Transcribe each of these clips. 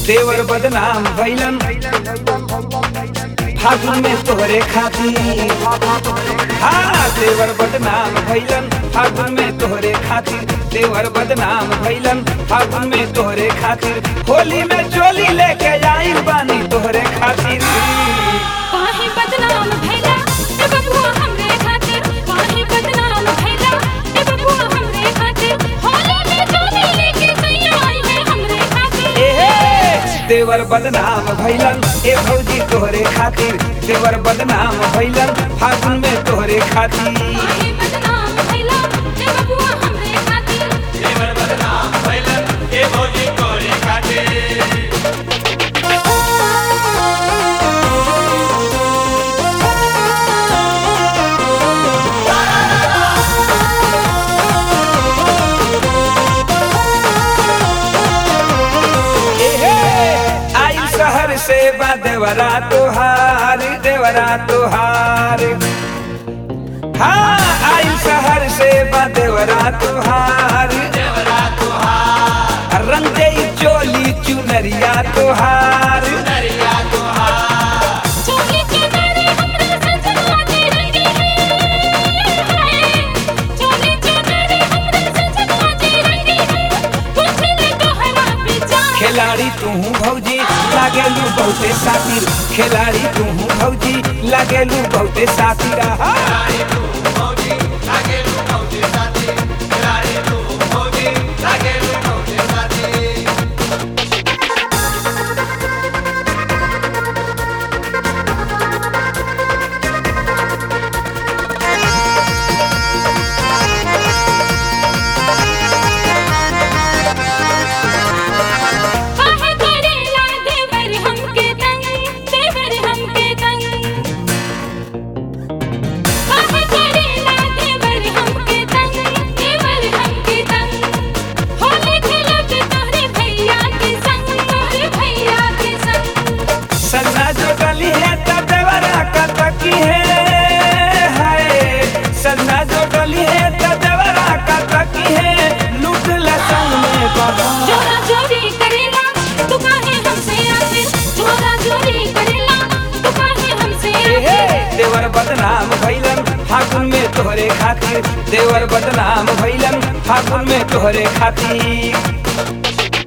देवर बदनाम भैलन फागुन में तोहरे खातिर हाँ देवर बदनाम भैलन फागुन में तोहरे खातिर देवर बदनाम भैलन फागुन में तोहरे खातिर होली में चोली लेके आइल बानी तोहरे खातिर काहे बदनाम भैला ए बबुआ हमरे खातिर काहे बदनाम भैला ए बबुआ हमरे खातिर होली में चोली लेके सैया आई है हमरे खातिर एहे देवर बदनाम भैलन ए भौजी तोहरे खातिर देवर बदनाम भैलन फागुन में तोहरे खातिर काहे बदनाम भैला ए बबुआ हमरे खातिर देवर बदनाम भैलन ए भौजी तोरे खातिर एहे आई शहर से बा देवरा तोहार देवरा तोहार हाँ आई शहर से बा देवरा तोहार देवरा तुहार रंग दे चोली चुनरिया तोहार दरिया तुहार चोली के नारे हमरे सजना दे रंगी है चोली के नारे हमरे सजना दे रंगी है कुछ ने तोहरा बेचा खिलाड़ी तू भौजी लागेलू बहुते सातिर खिलाड़ी तू भौजी लागेलू बहुते सातिर आहा। खिलाड़ी तू भौजी लागे लू भौजी साथी खिलाड़ी तू भौजी लागे लू भौजी साथी काहे करेला देवर हमके तंग देवर हमके तंग काहे करेला देवर हमके तंग देवर हमके तंग होली खेलब तोहरे भैया के संग तोहरे भैया के संग सन्ना जो गली है तब देवरा का तकी है हाय सन्ना जो गली है तब देवरा का तकी है लूट ला संग में बाबा जोरा जोरी करेला तू काहे हमसे आखिर जोरा जोरी करेला तू काहे हमसे एहे, आखिर देवर बदनाम भैलन फागुन में तोहरे खातिर देवर बदनाम भैलन फागुन में तोहरे खातिर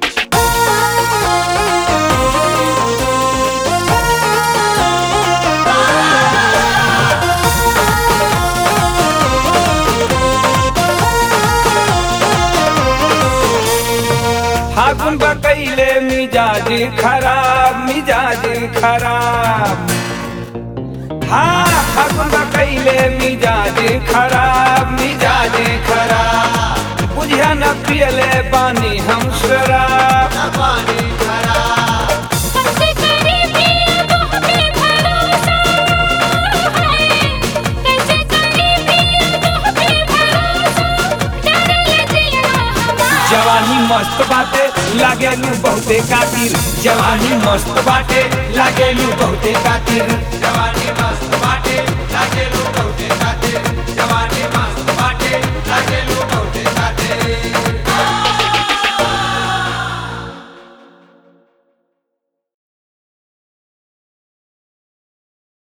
फागुन बकैले मिजाज खराब मिजाज खराब हाँ फागुन बकैले मिजाज खराब मिजाज खराब बुझिया न पियले पानी हम शराब पानी खराब हमसे करीबी तो हमें भरोसा है कैसे करीबी तो हमें भरोसा डर ले दिया हमारा जवानी मस्त बाटे लागेलू बहुते कातिर जवानी मस्त बाटे लागेलू बहुते कातिर जवानी मस्त बाटे लागे लू